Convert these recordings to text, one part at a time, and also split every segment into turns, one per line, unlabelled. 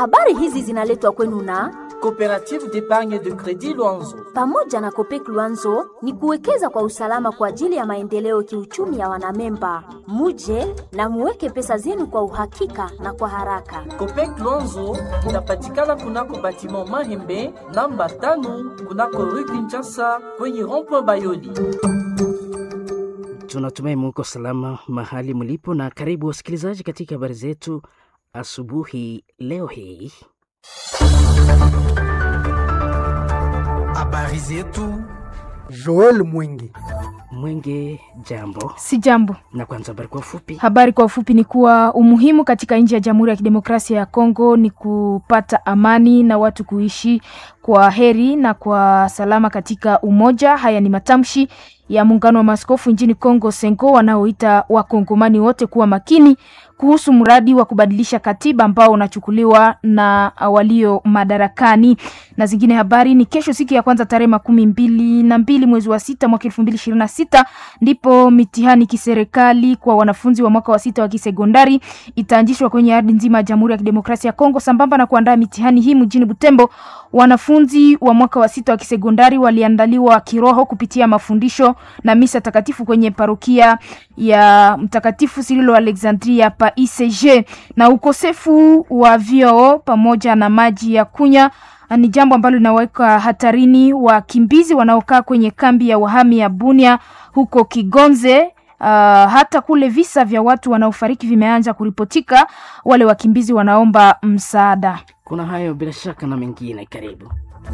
Habari hizi zinaletwa kwenu na
Coopérative d'épargne de crédit Luanzo.
pamoja na Kopek Luanzo ni kuwekeza kwa usalama kwa ajili ya maendeleo kiuchumi ya wanamemba. Muje na muweke pesa zenu kwa uhakika na kwa haraka.
Copec Luanzo inapatikana kunako batiment Mahembe namba tano kunako rue Kinshasa kwenye rond-point Bayoli.
Tunatumai muko salama mahali mlipo, na karibu wasikilizaji katika habari zetu asubuhi leo hii.
Habari zetu
Joel Mwingi.
Mwenge, jambo.
Si jambo.
Na kwanza habari kwa ufupi.
Habari kwa ufupi ni kuwa umuhimu katika nchi ya Jamhuri ya Kidemokrasia ya Kongo ni kupata amani na watu kuishi kwa heri na kwa salama katika umoja. Haya ni matamshi ya muungano wa maaskofu nchini Kongo Senko wanaoita wakongomani wote kuwa makini kuhusu mradi wa kubadilisha katiba ambao unachukuliwa na walio madarakani. Na zingine habari ni kesho, siku ya kwanza tarehe makumi mbili na mbili mwezi wa sita mwaka elfu mbili ishirini na sita ndipo mitihani kiserikali kwa wanafunzi wa mwaka wa sita wa kisekondari itaanzishwa kwenye ardhi nzima ya Jamhuri ya Kidemokrasia ya Kongo. Sambamba na kuandaa mitihani hii mjini Butembo, wanafunzi wa mwaka wa sita wa kisekondari waliandaliwa kiroho kupitia mafundisho na misa takatifu kwenye parokia ya Mtakatifu Sirilo Alexandria pa ICG. Na ukosefu wa vyoo pamoja na maji ya kunya ni jambo ambalo linaweka hatarini wakimbizi wanaokaa kwenye kambi ya wahami ya Bunia huko Kigonze. Uh, hata kule visa vya watu wanaofariki vimeanza kuripotika. Wale wakimbizi wanaomba msaada.
Kuna hayo bila shaka na mengine, karibu.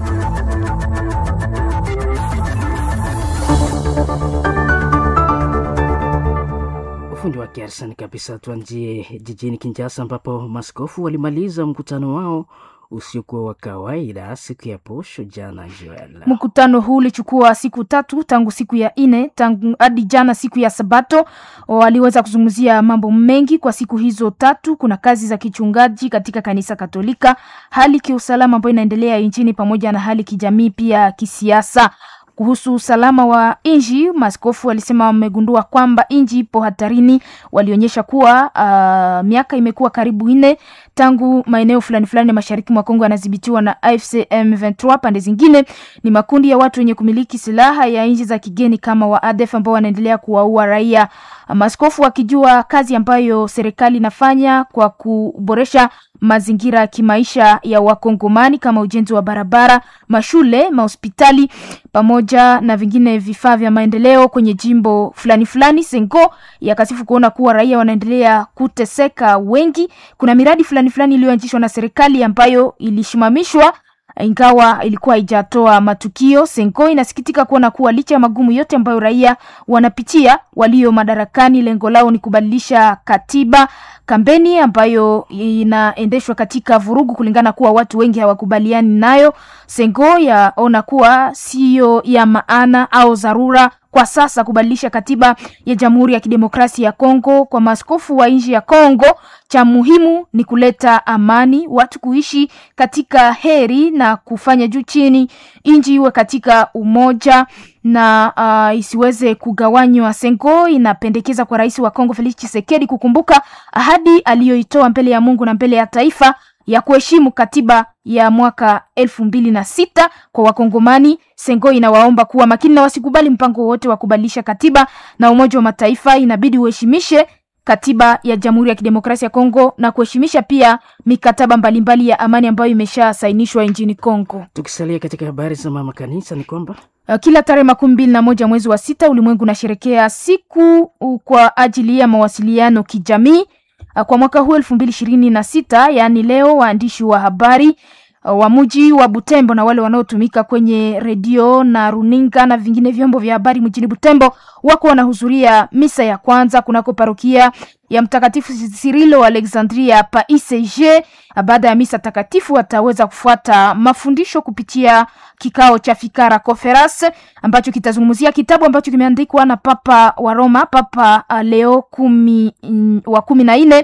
Ufundi wa kiarsani kabisa. Tuanzie jijini Kinshasa ambapo maskofu walimaliza mkutano wao usiokuwa wa kawaida siku ya posho jana. Joel,
Mkutano huu ulichukua siku tatu tangu siku ya nne tangu hadi jana siku ya Sabato. Waliweza kuzungumzia mambo mengi kwa siku hizo tatu. Kuna kazi za kichungaji katika kanisa Katolika, hali kiusalama ambayo inaendelea nchini, pamoja na hali kijamii pia kisiasa. Kuhusu usalama wa nchi, maaskofu walisema wamegundua kwamba nchi ipo hatarini. Walionyesha kuwa uh, miaka imekuwa karibu nne tangu maeneo fulani fulani mashariki mwa Kongo yanadhibitiwa na AFC M23. Pande zingine ni makundi ya watu wenye kumiliki silaha ya nchi za kigeni kama wa ADF ambao wanaendelea kuwaua raia. Maaskofu wakijua kazi ambayo serikali inafanya kwa kuboresha mazingira ya kimaisha ya Wakongomani kama ujenzi wa barabara, mashule, mahospitali pamoja na vingine vifaa vya maendeleo kwenye jimbo fulani fulani. Sengo yakasifu kuona kuwa raia wanaendelea kuteseka wengi. Kuna miradi fulani fulani iliyoanzishwa na serikali ambayo ilishimamishwa ingawa ilikuwa haijatoa matukio. Senko inasikitika kuona kuwa licha ya magumu yote ambayo raia wanapitia, walio madarakani lengo lao ni kubadilisha katiba, kampeni ambayo inaendeshwa katika vurugu, kulingana kuwa watu wengi hawakubaliani nayo. Sengo yaona kuwa siyo ya maana au dharura kwa sasa kubadilisha katiba ya Jamhuri ya Kidemokrasia ya Kongo. Kwa maaskofu wa nchi ya Kongo, cha muhimu ni kuleta amani, watu kuishi katika heri na kufanya juu chini, nchi iwe katika umoja na uh, isiweze kugawanywa. Sengo inapendekeza kwa rais wa Kongo Felix Tshisekedi kukumbuka ahadi aliyoitoa mbele ya Mungu na mbele ya taifa ya kuheshimu katiba ya mwaka elfu mbili na sita kwa Wakongomani. Sengo inawaomba kuwa makini na wasikubali mpango wowote wa kubadilisha katiba, na Umoja wa Mataifa inabidi uheshimishe katiba ya Jamhuri ya Kidemokrasia ya Kongo na kuheshimisha pia mikataba mbalimbali ya amani ambayo imeshasainishwa nchini Kongo.
tukisalia katika habari za mama kanisa ni kwamba
Uh, Kila tarehe makumi mbili na moja mwezi wa sita ulimwengu unasherekea siku uh, kwa ajili ya mawasiliano kijamii. Uh, Kwa mwaka huu elfu mbili ishirini na sita yaani leo, waandishi wa habari uh, wa mji wa Butembo na wale wanaotumika kwenye redio na runinga na vingine vyombo vya habari mjini Butembo wako wanahudhuria misa ya kwanza kunako parokia ya Mtakatifu Sirilo Alexandria pa ICG. Baada ya misa takatifu, wataweza kufuata mafundisho kupitia kikao cha Fikara Conference ambacho kitazungumzia kitabu ambacho kimeandikwa na Papa wa Roma, Papa uh, Leo kumi, mm, wa kumi na nne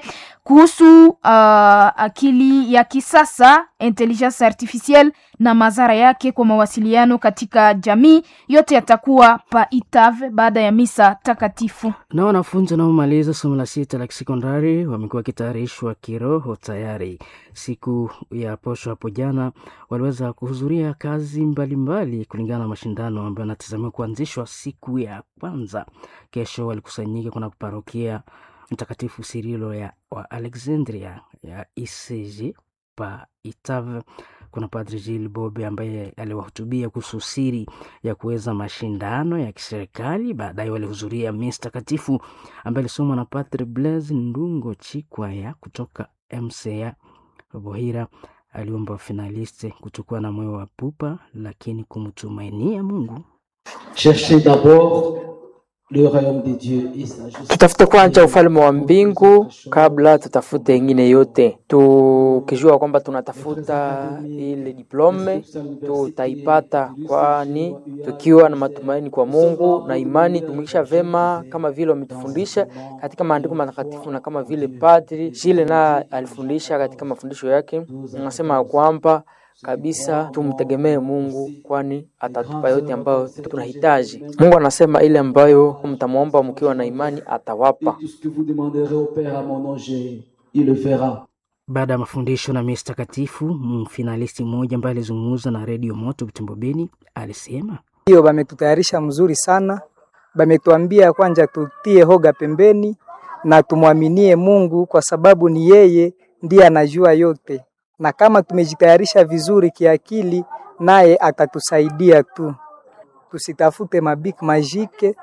kuhusu uh, akili ya kisasa intelligence artificielle na madhara yake kwa mawasiliano katika jamii. Yote yatakuwa pa Itave baada ya misa takatifu.
Na wanafunzi wanaomaliza somo la sita la kisekondari wamekuwa wakitayarishwa kiroho tayari. Siku ya posho hapo jana waliweza kuhudhuria kazi mbalimbali mbali, kulingana na mashindano ambayo yanatazamiwa kuanzishwa siku ya kwanza. Kesho walikusanyika kuna parokia Mtakatifu Sirilo ya wa Alexandria ya ECG pa Itave. Kuna Padre Gilles Bobe ambaye aliwahutubia kuhusu siri ya kuweza mashindano ya kiserikali. Baadaye walihudhuria misa takatifu ambaye alisomwa na Padre Blaise Ndungo Chikwaya kutoka MCA Bohira. Aliomba finaliste kutokuwa na moyo wa pupa, lakini kumtumainia Mungu.
Cherchez d'abord le royaume de Dieu et sa justice.
Tutafute kwanza ufalme wa mbingu kabla tutafute ingine yote. Tukijua kwamba tunatafuta ile diplome tutaipata, kwani tukiwa na matumaini kwa Mungu na imani tumikisha vema kama vile wametufundisha katika maandiko matakatifu na kama vile Padri Shile na alifundisha katika mafundisho yake, nasema kwamba kabisa tumtegemee Mungu kwani atatupa yote ambayo tunahitaji. Mungu anasema ile ambayo mtamwomba mkiwa na imani atawapa.
Tout ce que vous demanderez au Père à mon nom, je- il le fera.
Baada ya mafundisho na misa takatifu, mfinalisti mmoja ambaye alizungumza na redio Moto Butembo Beni alisema
Hiyo bametutayarisha mzuri sana, bametuambia kwanja tutie hoga pembeni na tumwaminie Mungu kwa sababu ni yeye ndiye anajua yote, na kama tumejitayarisha vizuri kiakili, naye atatusaidia tu. Tusitafute mabik majike,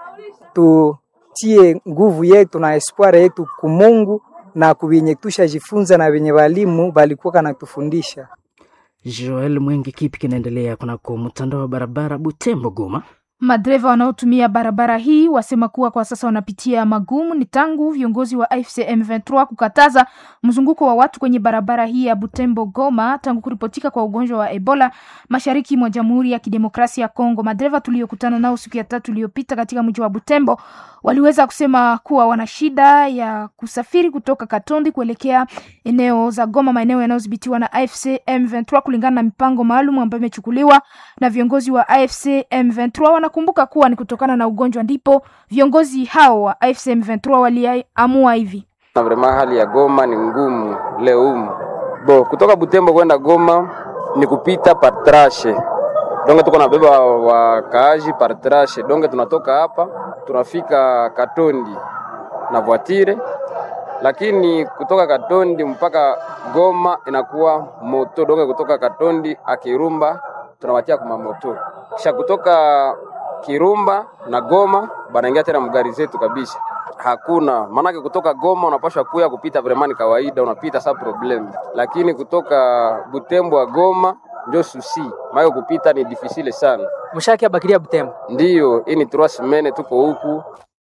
tutie nguvu yetu na espoir yetu kumungu na kuvenye tushajifunza na venye walimu balikuwa kanatufundisha.
Joel Mwenge. Kipi kinaendelea kunako mtandao wa barabara Butembo Goma?
Madereva wanaotumia barabara hii wasema kuwa kwa sasa wanapitia magumu ni tangu viongozi wa AFC M23 kukataza mzunguko wa watu kwenye barabara hii ya Butembo Goma tangu kuripotika kwa ugonjwa wa Ebola mashariki mwa Jamhuri ya Kidemokrasia ya Kongo. Madereva tuliokutana nao siku ya tatu iliyopita katika mji wa Butembo waliweza kusema kuwa wana shida ya kusafiri kutoka Katondi kuelekea eneo za Goma, maeneo yanayodhibitiwa na AFC M23 kulingana na mipango maalum ambayo imechukuliwa na viongozi wa AFC M23. Wanakumbuka kuwa ni kutokana na ugonjwa ndipo viongozi hao wa AFC M23 waliamua hivi.
na vrema hali ya Goma ni ngumu leo humu. Bo, kutoka Butembo kwenda Goma ni kupita partrashe donge, tuko nabeba wakaaji partrashe donge, tunatoka hapa tunafika Katondi na voitire, lakini kutoka Katondi mpaka Goma inakuwa moto donge, kutoka Katondi akirumba tunawatia kuma moto, kisha kutoka Kirumba na Goma banaingia tena mgari zetu kabisa hakuna maanake, kutoka Goma unapashwa kuya kupita vremani kawaida, unapita sa problem, lakini kutoka Butembo wa Goma ndio susi mayo kupita ni difficile sana.
Mshaki abakiria Butembo.
Ndiyo hii ni trois semaines tuko huku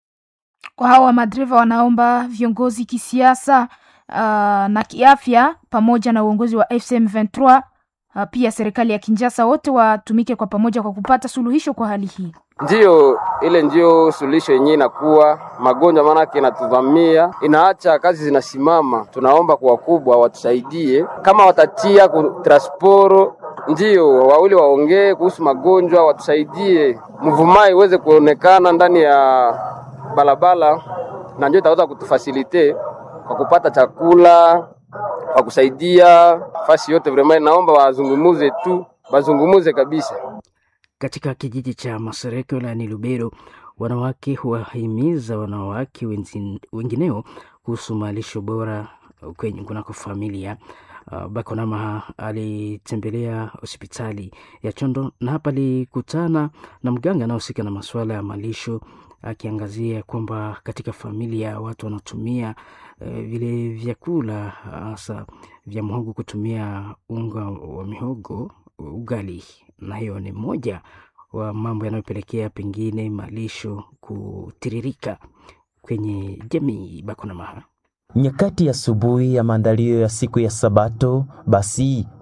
Kwa hawa madereva wanaomba viongozi kisiasa uh, na kiafya pamoja na uongozi wa FCM 23 uh, pia serikali ya Kinshasa wote watumike kwa pamoja kwa kupata suluhisho kwa hali hii.
Ndiyo, ile ndio suluhisho yenyewe inakuwa magonjwa, maanake inatuvamia, inaacha kazi zinasimama. Tunaomba kwa wakubwa watusaidie, kama watatia ku transporo, ndio wawili waongee kuhusu magonjwa, watusaidie, mvumai iweze kuonekana ndani ya barabara, na ndio itaweza kutufasilite kwa kupata chakula, kwa kusaidia fasi yote. Vraiment naomba wazungumuze tu, wazungumuze kabisa.
Katika kijiji cha Masereko wilayani Lubero, wanawake huwahimiza wanawake wenzi- wengineo kuhusu malisho bora kwenye kunako familia. Uh, Bakonama alitembelea hospitali ya Chondo na hapa alikutana na mganga anayehusika na masuala ya malisho akiangazia kwamba katika familia watu wanatumia eh, vile vyakula hasa vya mhogo kutumia unga wa mihogo ugali, na hiyo ni moja wa mambo yanayopelekea pengine malisho kutiririka kwenye jamii. Bakonamaha
Nyakati ya asubuhi ya maandalio ya siku ya Sabato, basi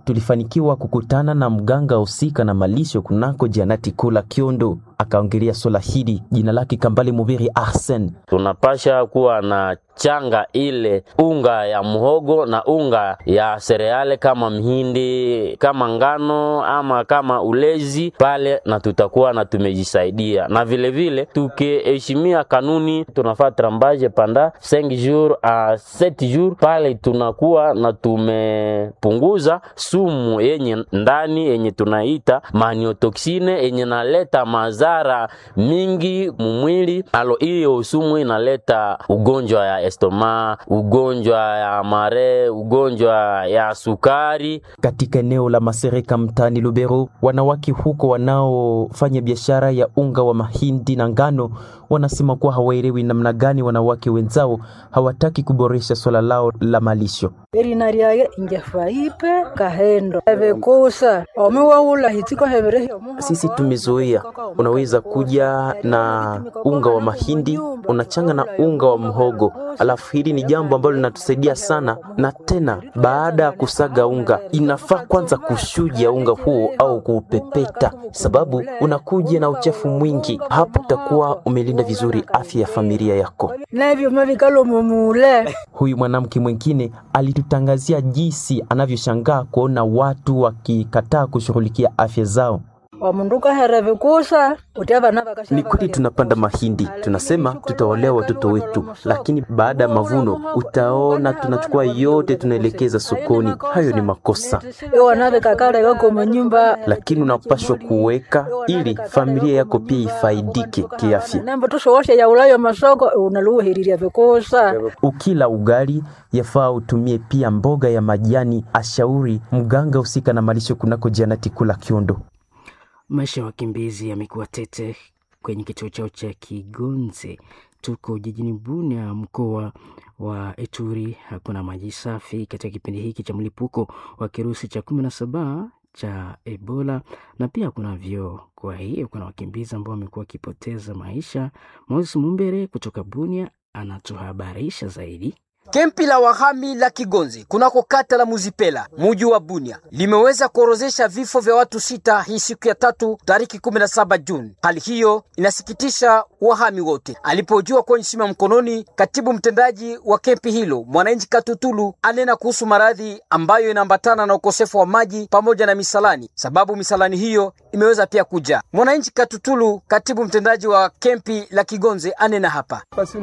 tulifanikiwa kukutana na mganga husika na malisho kunako Janati Kula Kiondo, akaongelea swala hili. Jina lake Kambale Mubiri Arsen.
tunapasha kuwa na changa ile unga ya muhogo na unga ya sereale kama mhindi kama ngano ama kama ulezi pale, na tutakuwa na tumejisaidia, na vile vile tukiheshimia kanuni, tunafaa trambaje panda 5 jours a 7 jours pale, tunakuwa na tumepunguza sumu yenye ndani yenye tunaita maniotoksine yenye naleta madhara mingi mumwili. Alo, hiyo sumu inaleta ugonjwa ya estoma, ugonjwa ya mare, ugonjwa ya sukari.
Katika eneo la Masereka mtaani Lubero, wanawake huko wanaofanya biashara ya unga wa mahindi na ngano wanasema kuwa hawaelewi namna gani wanawake wenzao hawataki kuboresha swala lao la malisho.
erinariage ingefaipe kahendo evekusa omiwaula hitiko heverehi
Sisi tumezoea, unaweza kuja na unga wa mahindi unachanga na unga wa mhogo, alafu hili ni jambo ambalo linatusaidia sana. Na tena baada ya kusaga unga, inafaa kwanza kushuja unga huo au kuupepeta, sababu unakuja na uchafu mwingi. Hapo utakuwa umelinda vizuri afya ya familia yako.
nevyuma vikalomumule
Huyu mwanamke mwingine alitutangazia jinsi anavyoshangaa kuona watu wakikataa kushughulikia afya zao.
omundu ukahere vikusa uti avana vakasha
Ni kweli tunapanda mahindi, tunasema tutawalea watoto wetu, lakini baada ya mavuno utaona tunachukua yote tunaelekeza sokoni. Hayo ni makosa,
iwana vikakala vakoma nyumba
lakini unapashwa kuweka ili familia yako pia ifaidike kiafya.
nembo tushowoshe yaulayo masoko unaluhiriria vikusa
Ukila ugali yafaa utumie pia mboga ya majani, ashauri mganga husika na malisho kunako Janati Kula Kiondo.
Maisha ya wakimbizi yamekuwa tete kwenye kituo chao cha Kigonze. Tuko jijini Bunia, mkoa wa Ituri. Hakuna maji safi katika kipindi hiki cha mlipuko wa kirusi cha kumi na saba cha Ebola, na pia kuna vyoo. Kwa hiyo kuna wakimbizi ambao wamekuwa wakipoteza maisha. Moses Mumbere kutoka Bunia anatuhabarisha zaidi.
Kempi la wahami la Kigonze kunako kata la Muzipela muji wa Bunia limeweza kuorozesha vifo vya watu sita hii siku ya tatu tariki 17 Juni. Hali hiyo inasikitisha wahami wote. Alipojua kwenye simu ya mkononi, katibu mtendaji wa kempi hilo mwananchi Katutulu anena kuhusu maradhi ambayo inaambatana na ukosefu wa maji pamoja na misalani, sababu misalani hiyo imeweza pia kuja. Mwananchi Katutulu, katibu mtendaji wa kempi la Kigonze, anena hapa.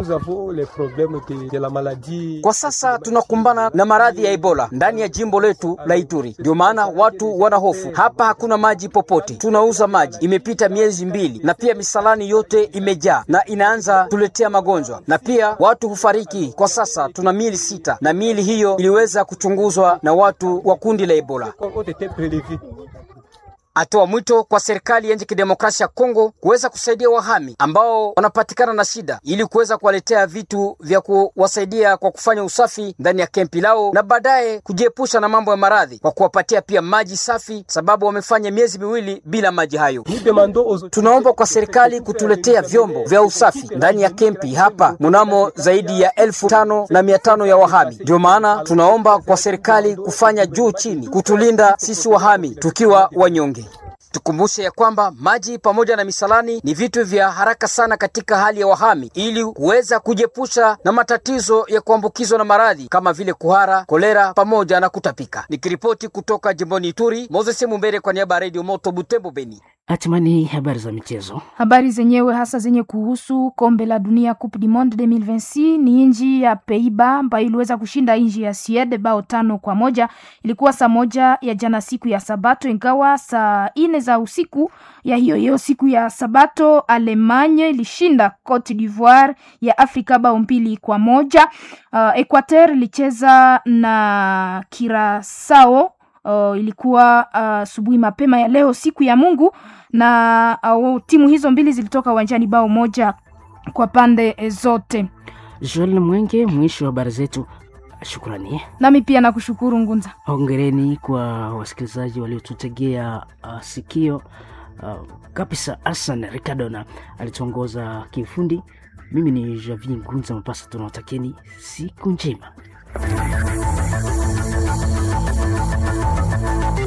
Kwa sasa tunakumbana na maradhi ya Ebola ndani ya jimbo letu la Ituri, ndio maana watu wana hofu. Hapa hakuna maji popote, tunauza maji, imepita miezi mbili, na pia misalani yote imejaa na inaanza tuletea magonjwa, na pia watu hufariki. Kwa sasa tuna miili sita, na miili hiyo iliweza kuchunguzwa na watu wa kundi la Ebola. Atoa mwito kwa serikali ya nchi kidemokrasia ya Kongo kuweza kusaidia wahami ambao wanapatikana na shida ili kuweza kuwaletea vitu vya kuwasaidia kwa kufanya usafi ndani ya kempi lao na baadaye kujiepusha na mambo ya maradhi kwa kuwapatia pia maji safi, sababu wamefanya miezi miwili bila maji hayo. Tunaomba kwa serikali kutuletea vyombo vya usafi ndani ya kempi hapa mnamo zaidi ya elfu tano na mia tano ya wahami. Ndio maana tunaomba kwa serikali kufanya juu chini kutulinda sisi wahami tukiwa wanyonge. Tukumbushe ya kwamba maji pamoja na misalani ni vitu vya haraka sana katika hali ya wahami, ili kuweza kujiepusha na matatizo ya kuambukizwa na maradhi kama vile kuhara, kolera pamoja na kutapika. Nikiripoti kutoka jimboni Ituri, Moses Mumbere kwa niaba ya Radio Moto Butembo, Beni.
Hatimani habari za michezo.
Habari zenyewe hasa zenye kuhusu kombe la dunia Coupe du Monde 2026 ni nchi ya Peiba ambayo iliweza kushinda nchi ya Sweden bao tano kwa moja. Ilikuwa saa moja ya jana siku ya Sabato, ingawa saa ine za usiku ya hiyo hiyo siku ya Sabato Alemanya ilishinda Cote d'Ivoire ya Afrika bao mbili kwa moja. Uh, Equateur ilicheza na Curacao Uh, ilikuwa asubuhi uh, mapema ya leo siku ya Mungu na uh, timu hizo mbili zilitoka uwanjani bao moja kwa pande zote.
Joel Mwenge, mwisho wa habari zetu. Shukrani.
Nami pia nakushukuru Ngunza.
Hongereni kwa wasikilizaji waliotutegea uh, sikio uh, kabisa. Hassan Ricardona alituongoza kiufundi. Mimi ni Javi Ngunza Mapasa, tunawatakieni siku njema.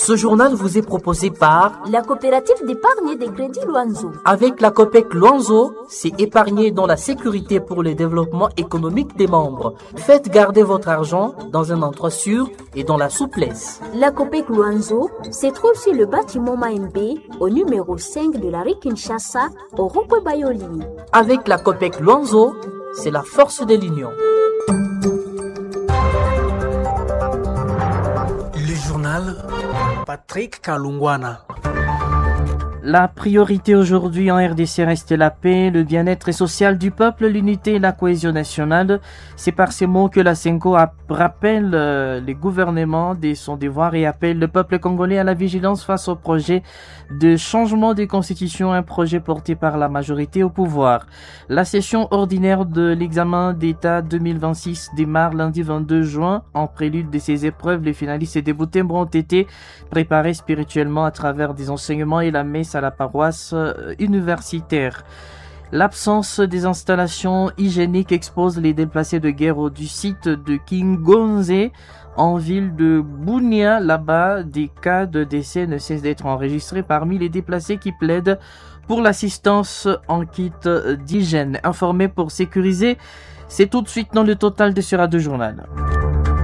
Ce journal vous est proposé par
la coopérative d'épargne et de crédit Luanzo.
Avec la COPEC Luanzo, c'est épargner dans la sécurité pour le développement économique des membres. Faites garder votre argent dans un endroit sûr et dans la souplesse.
La COPEC Luanzo se trouve sur le bâtiment Maembe au numéro 5 de la rue Kinshasa au rond Bayoli.
Avec la COPEC Luanzo, c'est la force de l'union.
Le journal Patrick Kalungwana.
La priorité aujourd'hui en RDC reste la paix, le bien-être social du peuple, l'unité et la cohésion nationale. C'est par ces mots que la Senko rappelle euh, les gouvernements de son devoir et appelle le peuple congolais à la vigilance face au projet de changement de constitution, un projet porté par la majorité au pouvoir. La session ordinaire de l'examen d'État 2026 démarre lundi 22 juin. En prélude de ces épreuves, les finalistes et débutés ont été préparés spirituellement à travers des enseignements et la messe à la paroisse universitaire. L'absence des installations hygiéniques expose les déplacés de guerre du site de Kingonze en ville de Bunia. Là-bas, des cas de décès ne cessent d'être enregistrés parmi les déplacés qui plaident pour l'assistance en kit d'hygiène. Informé pour sécuriser, c'est tout de suite dans le total de ce radio journal.